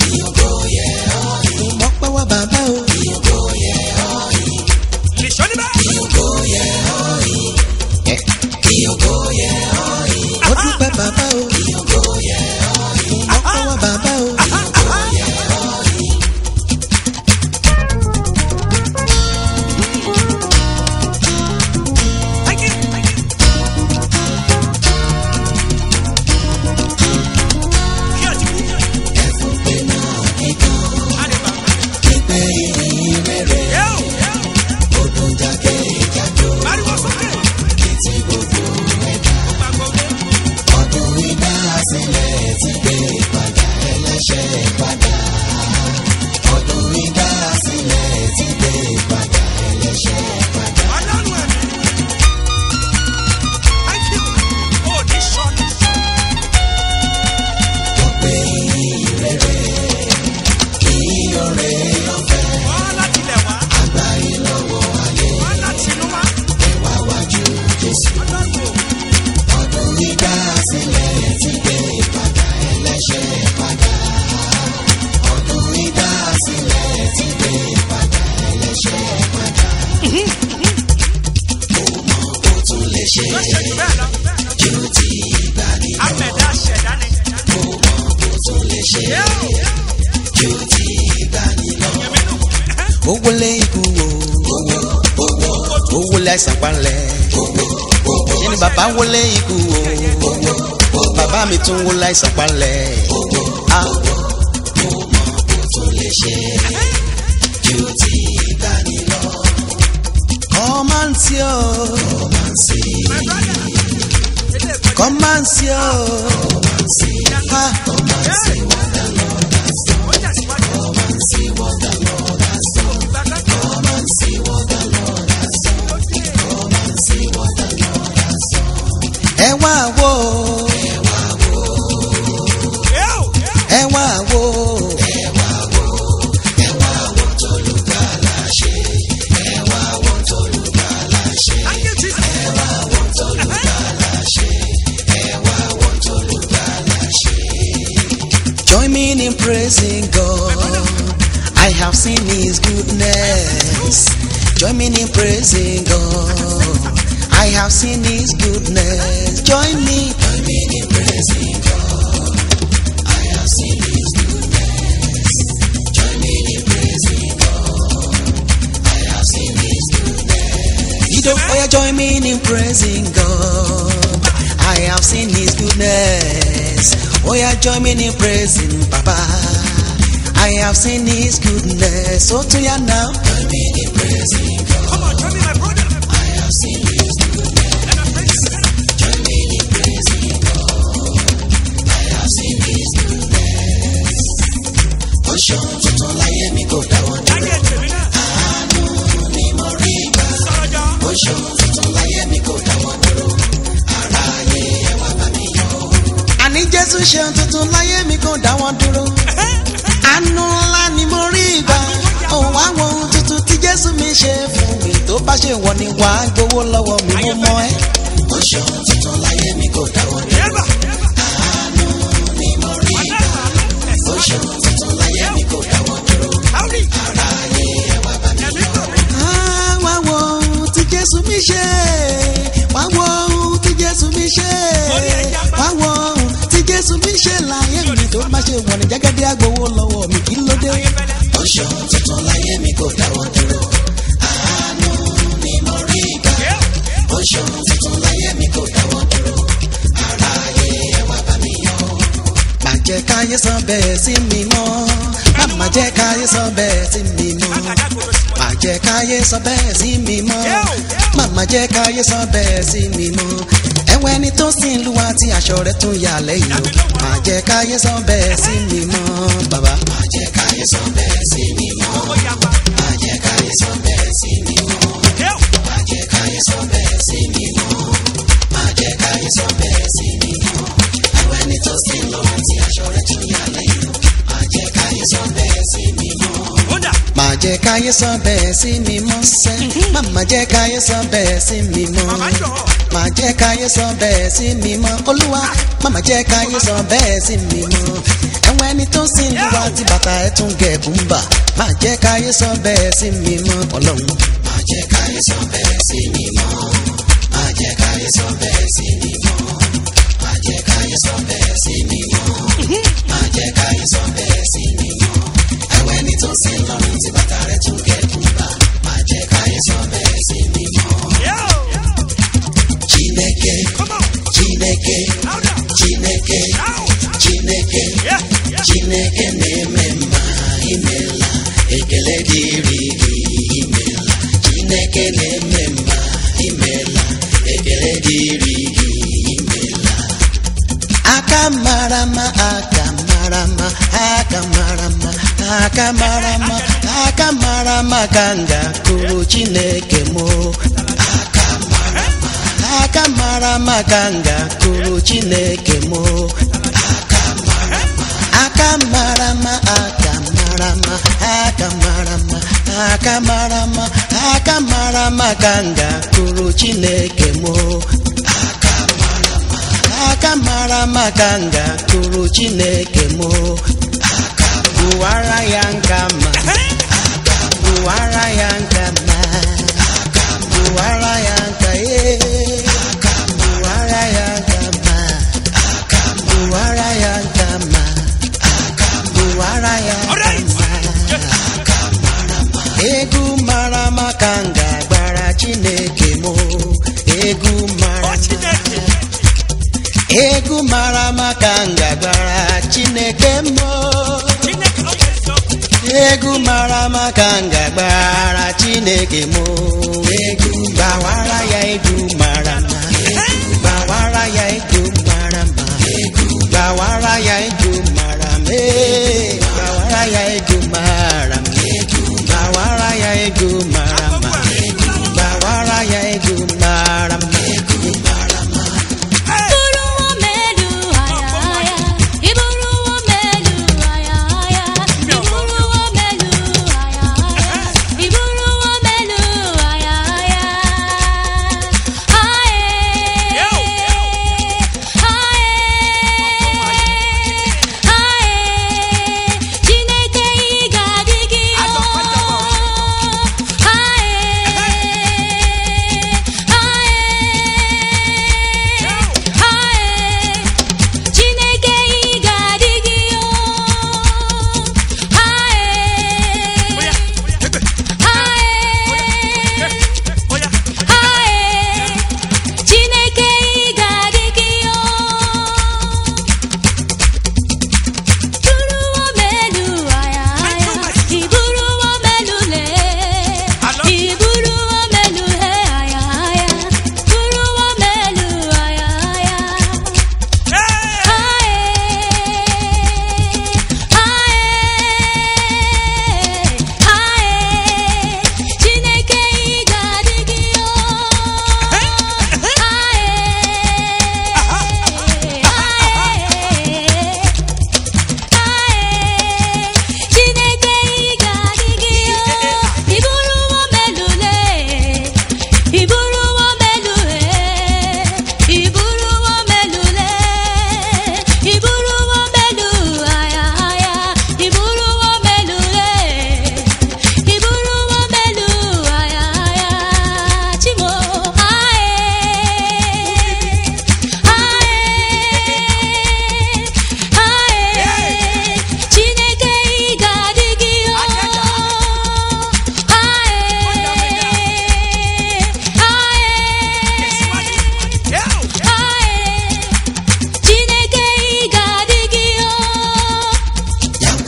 mo mọ́pẹ́ wá bàbá o. lè ṣọ́ níbẹ̀. mo dúpẹ́ bàbá o. mo mọ́pẹ́ wá bàbá o. Thank you. Thank you. Kí ọtí kú. Adé bàbá. Yẹ́ò. Báriwo sókè. Gbàgbọ́ dé. Ọlọ́run ẹ̀mí. Thank you. Ó ní sọ́ọ̀nù. Wọ́n láti lẹ̀ wá. Wọ́n láti inú wá. Ọlọ́run ò. Ló ṣe jù bẹ́ẹ̀ lọ. Amẹ̀dá ṣẹ̀dá ni. Yẹ́ò. Yẹ̀mí nù. ó wọlé ikú wo. ó wọlé àìsàn palẹ̀. ṣé ni bàbá wọlé ikú wo. bàbá mi tún wọlé àìsàn palẹ̀. Ah. Come and see oh, My brother. Ilé ìgbẹ́. come and see oh. Ha. Ó tẹ̀síwájú. Gbàgbọ́. ẹ wá wò Yẹ́ò. ẹ wá wò. Thank you, Jesus. Join me in praising God. I have seen His goodness. Join me in praising God. I have seen His goodness. Join me. Join me in praising God. I have seen His goodness. Join me in praising God. I have seen His goodness. You don't oh yeah, join me in praising God. I have seen His goodness. Oh yeah, join me in praising Papa. I have seen His goodness. So to ya now. Join me in praising God. Come on, join me, my brother. I have seen His goodness. Let us praise Him. Join me in praising God. I have seen His goodness. Ó ṣeun tuntun láyé mi kò dáwọ́ dúró. Láyé tèmi náà. Àánú ni mo rí gbà. Sọ̀rọ̀ jọ. Ó ṣeun tuntun láyé mi kò dáwọ́ dúró. Aráyé ẹ wá bá mi yọ̀. Àní Jésù ṣeun tuntun láyé mi kò dáwọ́ dúró. Àánú ńlá ni mo rí gbà. Òun wá wo ohun tuntun tí Jésù mi ṣe fún mi. Tó bá ṣe wọ ni wàá gbowó lọ́wọ́ mi mo mọ ẹ́. Ó ṣeun tuntun láyé mi kò dáwọ́ dúró. Yẹ́bà. Àánú ni mo rí gbà. Ó ṣeun tuntun láyé mi kò dáwọ́ dúró. Howdy. Aráyé ẹ wá bá mi Ẹ̀mí kò. Ah, wá wo ohun tí Jésù mi ṣe. Wá wo ohun tí Jésù mi ṣe. Wá wo ohun tí Jésù mi ṣe láyé mi tó má ṣe wọ̀n ní jẹ́gẹ́dẹ́ àgbowó lọ́wọ́ mi kí ló dé. Ó ṣeun tuntun láyé mi kò dáwọ́ dúró. Àánú ni mo rí gbà. Ó ṣeun tuntun láyé mi kò dáwọ́ dúró. Aráyé ẹ wá bá mi yọ̀. Má jẹ́ káyé sọ bẹ́ẹ̀ sí mi mọ́. Má má jẹ́ káyé sọ bẹ́ẹ̀ sí mi mọ́ Àgàdá kòrò sí. má jẹ́ káyé sọ bẹ́ẹ̀ sí mi mọ́ màmá jẹ́ káyé sọ bẹ́ẹ̀ sí mi mọ́ ẹ̀wẹ̀ ẹni tó sì ń lu àti aṣọ rẹ̀ tún yà lẹ́yìn o má jẹ́ káyé sọ bẹ́ẹ̀ sí mi mọ́ bàbá. má jẹ́ káyé sọ bẹ́ẹ̀ sí mi mọ́ Ó yapa. má jẹ́ káyé sọ bẹ́ẹ̀ sí mi mọ́ Yẹ́ò. má jẹ́ káyé sọ bẹ́ẹ̀ sí mi mọ́ má jẹ́ káyé sọ bẹ́ẹ̀ sí mi mọ́ ẹ̀wẹ̀ ẹni tó sì ń lu àti aṣọ rẹ̀ tún yà lẹ́yìn o má jẹ́ káyé sọ bẹ́ẹ̀ sí mi mọ́ Ó dà. má jẹ́ káyé sọ bẹ́ẹ̀ sí mi mọ́ sẹ́ má jẹ́ káyé sọ bẹ́ẹ̀ sí mi mọ́ Màmá jọ̀. má jẹ́ káyé sọ bẹ́ẹ̀ sí mi mọ́ olúwa má má jẹ́ káyé sọ bẹ́ẹ̀ sí mi mọ́ ẹ̀wọ̀n ẹ̀wọ̀n ẹni tó ń sin ìlú wa tí bàtà ẹ̀ tún gẹ̀ẹ́bù ń bà má jẹ́ káyé sọ bẹ́ẹ̀ sí mi mọ́ ọlọ́run. má jẹ́ káyé sọ bẹ́ẹ̀ sí mi mọ́ má jẹ́ káyé sọ bẹ́ẹ̀ sí mi mọ́ má jẹ́ káyé sọ bẹ́ẹ̀ sí mi mọ́ má jẹ́ káyé sọ bẹ́ẹ̀ sí mi mọ́ ẹ̀wọ̀n ẹni tó ń sin lọ́run tí bàtà rẹ̀ tún gẹ̀ẹ́bù ń bà má jẹ́ káyé sọ bẹ́ẹ̀ sí mi mọ́. Chineke, Chineke, Chineke, Chineke, Chineke na-eme mma imela ekele dịrị gị imela Chineke na-eme mma imela ekele dịrị gị imela aka mara mma aka mara mma aka mara mma aka mara mma aka mara mma ka m ga-akụrụ Chineke mụ aka mara mma aka mara mma ka m ga-akụrụ Chineke mụ aka mara mma aka mara mma aka mara mma aka mara mma aka mara mma aka mara mma ka m ga-akụrụ Chineke mụ aka mara mma aka mara mma ka m ga-akụrụ Chineke mụ aka bụwara ya nka mma aka bụwara ya nka mma aka bụwara ya nka ee aka bụwara ya nka mma aka bụwara ya nka mma aka bụwara ya nka mma aka mara mma egwu mara mma ka m ga-agbara Chineke mụ egwu mara mma egwu mara mma ka m ga-agbara Chineke mụ egwu mara mma ka m ga-agbara Chineke mụ egwu gbawara ya egwu mara mma gbawara ya egwu mara mma gbawara ya egwu mara mma ee, gbawara ya egwu mara mma gbawara ya egwu mara mma gbawara ya egwu mara mma Iburuwo melu aya aya, iburuwo melu aya aya, iburuwo melu aya aya, iburuwo melu aya aya. Aye, aye, aye, Chineke ị ga-adị gị o. Aye, aye. Ae, Chineke ị ga-adị gị o ae ae ae Chineke ị ga-adị gị o buruwo melu aya aya iburuwo melu le iburuwo melu he aya aya buruwo melu aya aya Chineke ị ga-adị gị o Chineke ị ga-adị gị o iburuwo melule iburuwo melule iburuwo melule iburuwo melu aya aya iburuwo melule iburuwo melu aya aya chimo ae ae ae Chineke ị ga-adị gị o ae ae ae Chineke ị ga-adị gị o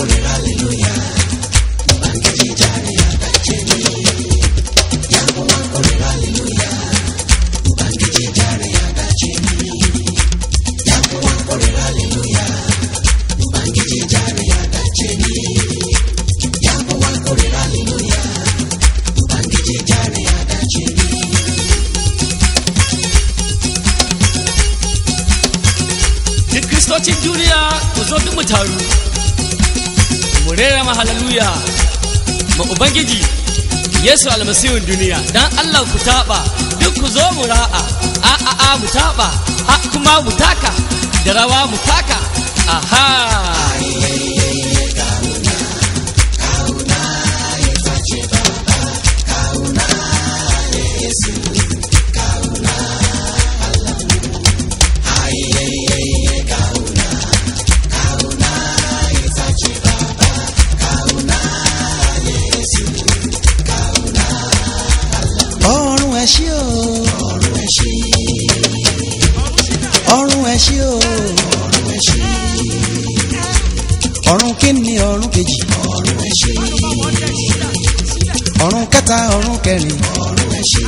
duk kristocin duniya ku zo duk mu taru mu rera ma haleluya ma ubangiji yesu almasihun duniya dan allah ku taɓa duk ku zo mu ra'a a a a mu taɓa a kuma mu taka da rawa mu taka aha. ọrùn ẹ ṣí o ọrùn ẹ ṣí ọrùn ẹ ṣí o ọrùn ẹ ṣí ọrùn kínní ọrùn kejì ọrùn ẹ ṣí ọrùn kẹta ọrùn kẹrin ọrùn ẹ ṣí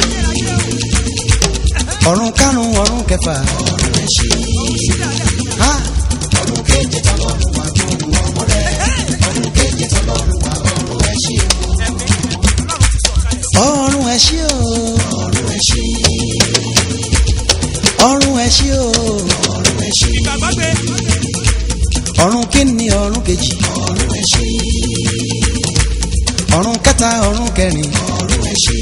ọrùn karùn ọrùn kẹfà ọrùn ẹ ṣí ha ọrùn keje tọlọ́run wà tó wù ọmọ rẹ ọrùn keje tọlọ́run wà ọrùn ẹ ṣí o ọrùn ẹ ṣí o ọrùn ẹ ṣí ọrùn ẹ ṣí o ọrùn ẹ ṣí ìgbàgbọ́ gbé ọrùn kínní ọrùn kejì ọrùn ẹ ṣí ọrùn kẹta ọrùn kẹrin ọrùn ẹ ṣí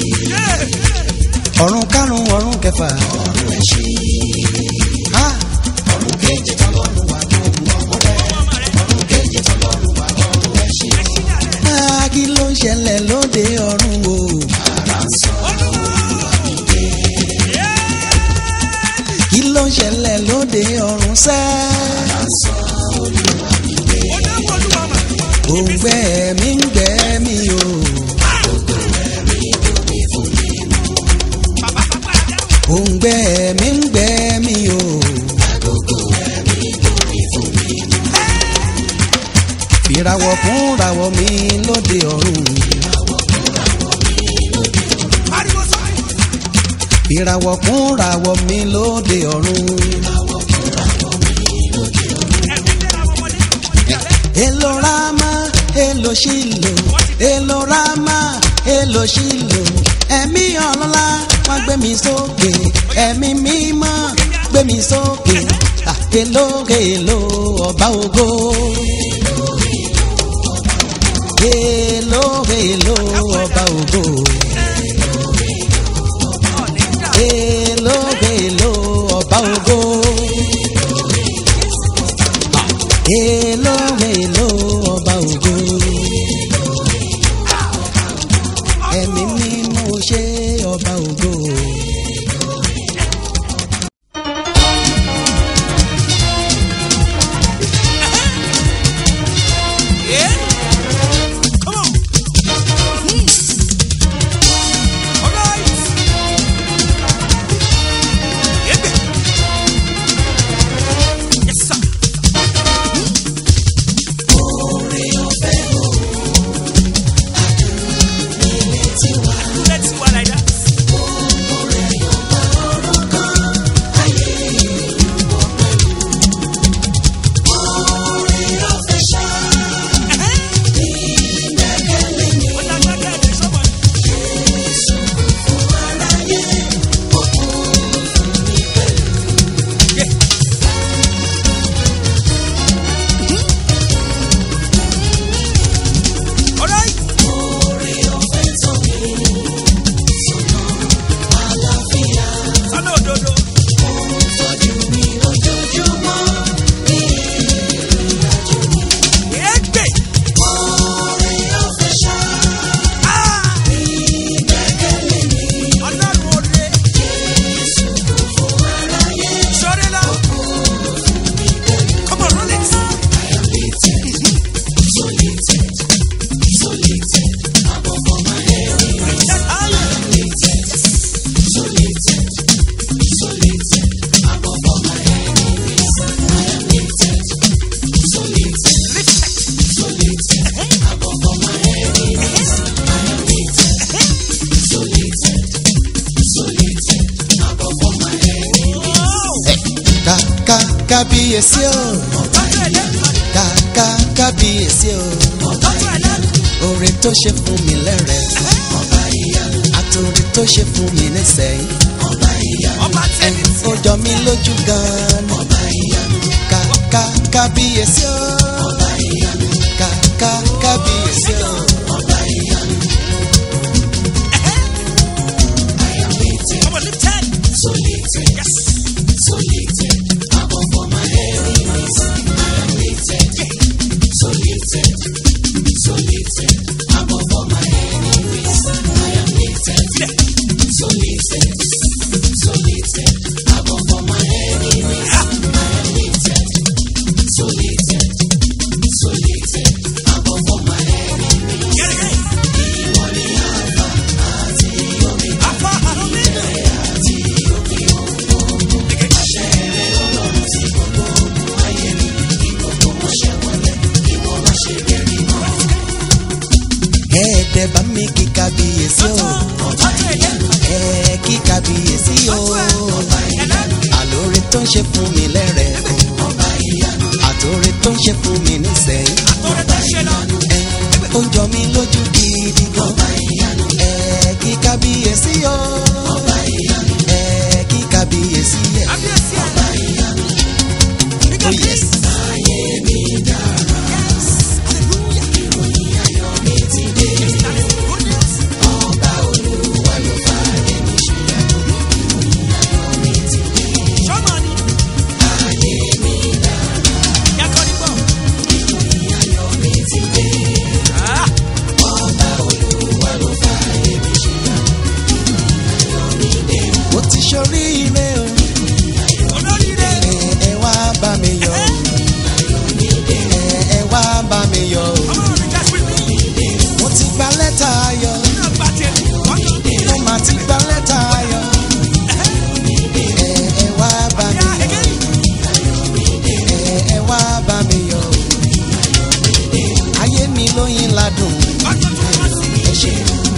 ọrùn karùn ọrùn kẹfà ọrùn ẹ ṣí ha ọrùn keje tọlọ́run wà tó wù ọmọ rẹ ọrùn keje tọlọ́run wà ọrùn ẹ ṣí. Ah, kí ló ń ṣẹlẹ̀ lóde ọ̀run o. kí ló ń ṣẹlẹ̀ lóde ọ̀run sẹ́. ó dáwọ́ olúwa mà òǹgbẹ mi ń gbẹ mi o. bàbá bàbá dáwọ́ òǹgbẹ mi ń gbẹ mi o. fìràwọ̀ fún ràwọ̀ mi lóde ọ̀run. pariwo sọ fìràwọ̀ fún ràwọ̀ mi lóde ọ̀run. ẹ̀mí lẹ́ra ọmọdé Elo Rama, Elo Shilo, Elo Rama, Elo Shilo. Ẹ̀mí ọlọ́lá wá gbé mi sókè, ẹ̀mí mímọ́ gbé mi sókè. Ah, Elo Elo ọba ògo. Elo Elo ọba ògo. Elo Elo ọba ògo. Èlò èlò ọba ògo. Ẹ̀mí mímọ́ ṣe ọba ògo. Yeah. Come on. All right. Egbe. Yes, sir. Let's go like that. Ó lágbára ẹ̀ sọ́mọ. All right. Sọ́nà òdodo. Egbe. Ah! Ọlọ́run oore. Sọ́rí lọ. Come on, roll it. Ká ká kábíyèsí o. Ká ká kábíyèsí o. Oore tó ṣe fún mi lẹ́rẹ̀. Àtòrí tó ṣe fún mi nísẹ̀yìn. Ọba tẹ́lẹ̀ tí Ó jọ mí lójú gan-an. Ká ká kábíyèsí o. Ká ká kábíyèsí o. Come on, lift ten. Yes. ẹ̀dẹ̀ bá mi kí kábíyèsí o ẹ̀ kí kábíyèsí o àlóore tó ń ṣe fún mi lẹ́rẹ̀ẹ́ àtòore tó ń ṣe fún mi nísẹ̀yìn ẹ̀ ó jọ mi lójú gidi gan ẹ̀ kí kábíyèsí o ẹ̀ kí kábíyèsí ẹ̀ oh yes. mo ti ṣoríire o ẹ ẹ wá bá mi yọ̀ ẹ ẹ wá bá mi yọ̀ mo ti gba lẹ́tà ayọ̀ mo mà ti gba lẹ́tà ayọ̀ ẹ ẹ wá bá mi yọ̀ ẹ ẹ wá bá mi yọ̀ ayé mi lóyin ládùn ẹ ṣe.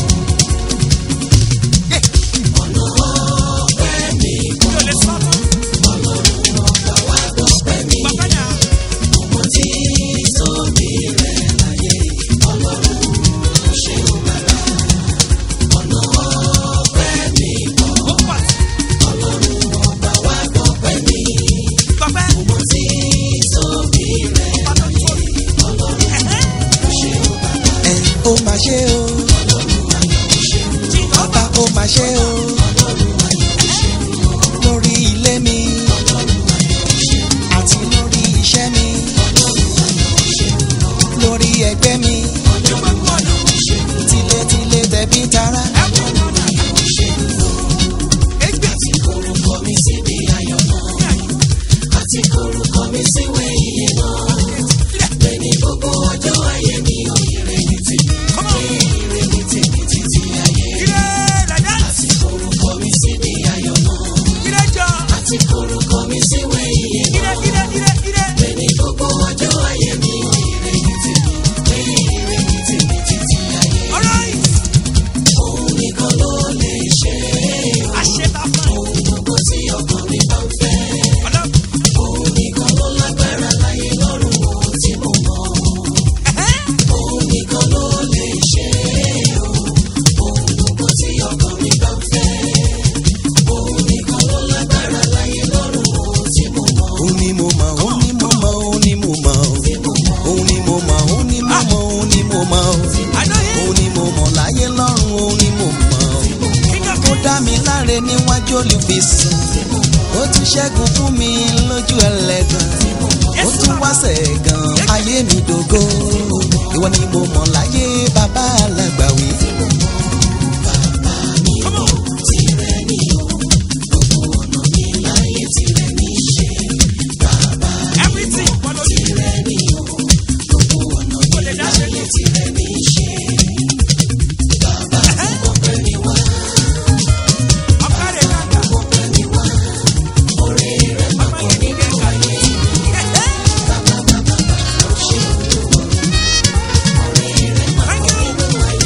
ẹ ó mà ṣe o ọba ó mà ṣe o lórí ilé mi àti lórí iṣẹ́ mi lórí ẹgbẹ́ mi tilétilé tẹ̀bí tará. òun ni mo mọ̀ òun ni mo mọ̀ òun ni mo mọ̀ òun ni mo mọ̀ òun ni mo mọ̀ òun ni mo mọ̀ òun ni mo mọ̀ láyé lọ́run òun ni mo mọ̀ ó dá mi láre níwájú olùfisùn ó tún ṣẹ́gun fún mi lójú ẹlẹ́gàn ó tún wá sẹ̀gàn ayé mi dògo ìwọ ni mo mọ̀ láyé bàbá alágbàwí. Thank you.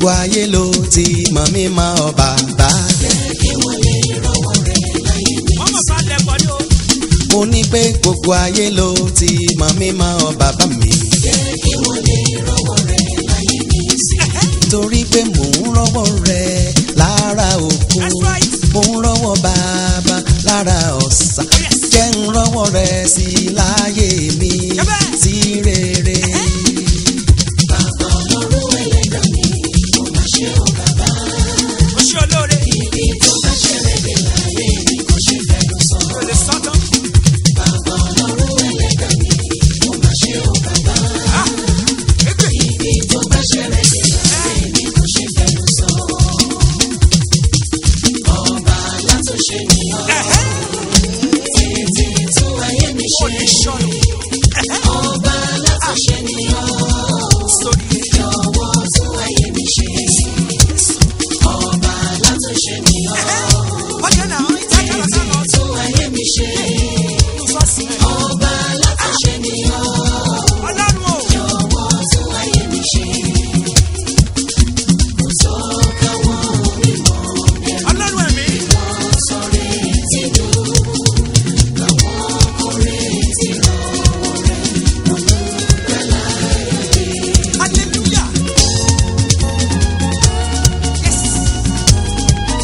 gbogbo ayé ló ti mọ̀ mí mọ́ ọ bàbá. wọ́n mọ̀ bá lẹ̀ pọ̀ ní o. mo ní pé gbogbo ayé ló ti mọ̀ mí mọ́ ọ bàbá mi. torí pé mò ń rọ́wọ́ rẹ lára òkun That's right. mò ń rọ́wọ́ bàbá lára ọ̀sà yes. jẹ́ ń rọ́wọ́ rẹ sí láyé mi Yẹ́bẹ́. sí rere. o ṣe olóore. o lè sọ tán. Ah, ègbè. Ẹ̀hẹ́. Kò ní sọnù. Ẹ̀hẹ́. Sórí ọjà náà ìtajà lọ́sàn lọ tó sọ́ọ̀sì rẹ̀. Ọlọ́run o. Ọlọ́run ẹ̀mí. Hallelujah. Yes.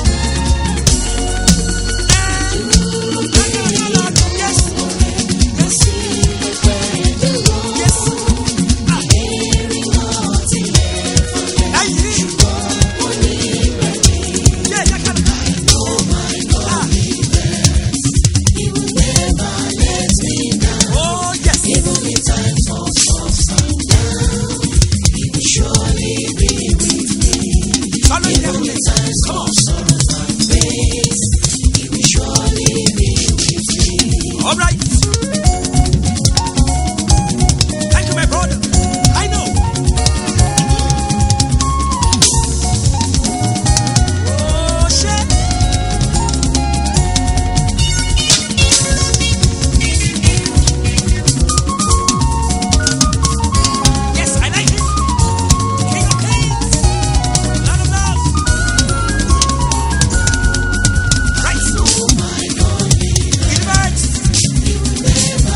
Come on. All right. Thank you, my brother. I know. Oh, shit. Yes, I like it. King of kings. Lord of lords. Right. Deliverance.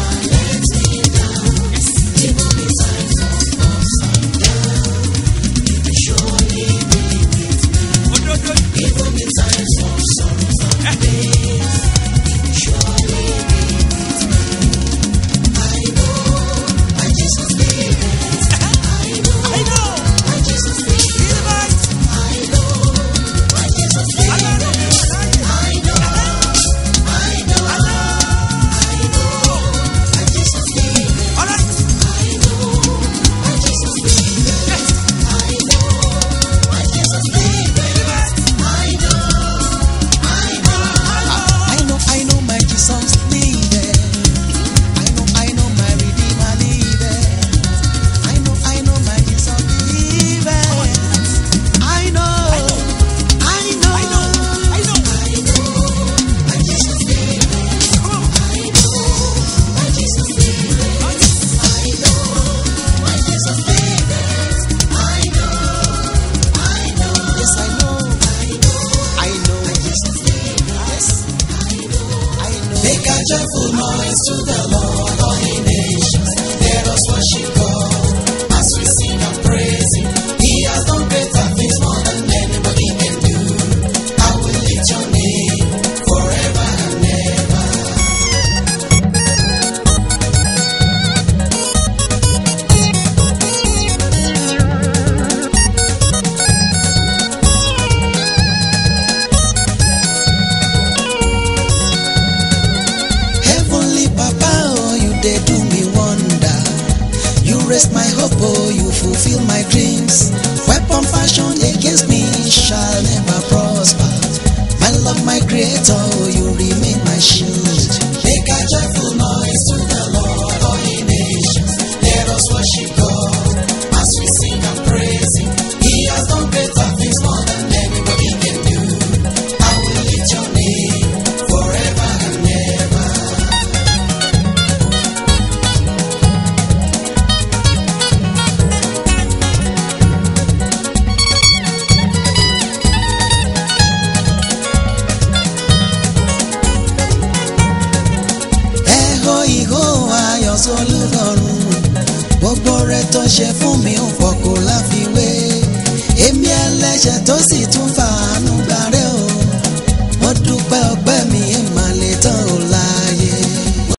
I know, I know my Jesus liveth. I know, I know my Redeemer liveth. I know, I know my Jesus liveth. I know, I know, Yes, I know, I know, yes, I know. Make a joyful noise to the Lord, all ye nations. Let us worship God as we sing and praise Him. He has done greater things more than anybody can do. I will lift your name forever and ever. Heavenly Papa, oh, you did do me wonder. You raised my hope, oh, you fulfill my dreams. Weapon fashioned against me shall never prosper. My love, my creator, oh, you remain my shield. Make a joyful noise to the Lord, all ye nations. Let us worship God as we sing and praise Him. He has done greater things more than anybody can do. I will lift your name forever and ever. oore tó ṣe fún mi ò pọ̀ kó láfiwé èmi ẹlẹ́ṣẹ̀ tó sì tún fàánú gbàrẹ́